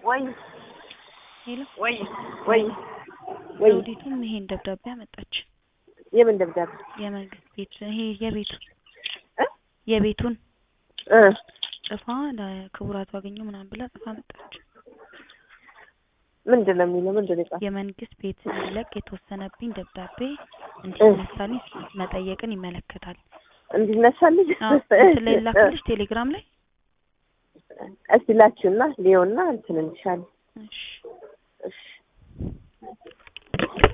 ወይ ሄሎ ወይ ወይ ወይ ዘውዲቱም ይሄን ደብዳቤ አመጣች። የምን ደብዳቤ የመንግስት ቤት ይሄ የቤቱ እ የቤቱን እ ጽፋ ለክቡራቱ አገኘው ምናምን ብላ ጽፋ መጣች። ምንድን ነው የሚለው? ምንድን ነው የጻፈው? የመንግስት ቤት እንዲለቅ የተወሰነብኝ ደብዳቤ እንዲነሳልኝ መጠየቅን ይመለከታል። እንዲነሳልኝ አዎ እንትን ላይ ላክልሽ ቴሌግራም ላይ እስቲ ላኪውና ሊዮና እንትን እንልሻለን። እሺ እሺ